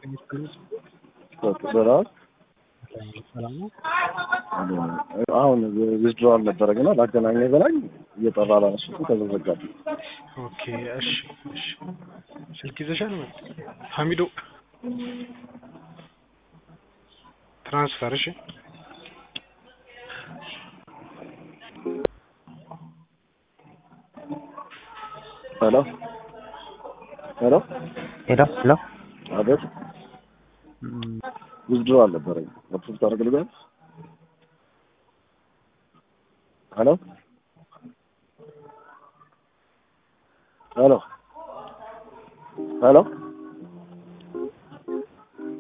ሰላም ሰላም ነው። አሁን ዊዝድሮዋል ነበረ ግና ላገናኘ በላይ እየጠራ ላነሱት ተዘዘጋቢ። ኦኬ እሺ እሺ። ስልክ ይዘሻል? ሀሚዶ ትራንስፈር እሺ ሄሎ ሄሎ ሄሎ ሄሎ አቤት ዊዝድሮዋል ነበረ ወጥቶ ታደርግልኛል? ሄሎ ሄሎ ሄሎ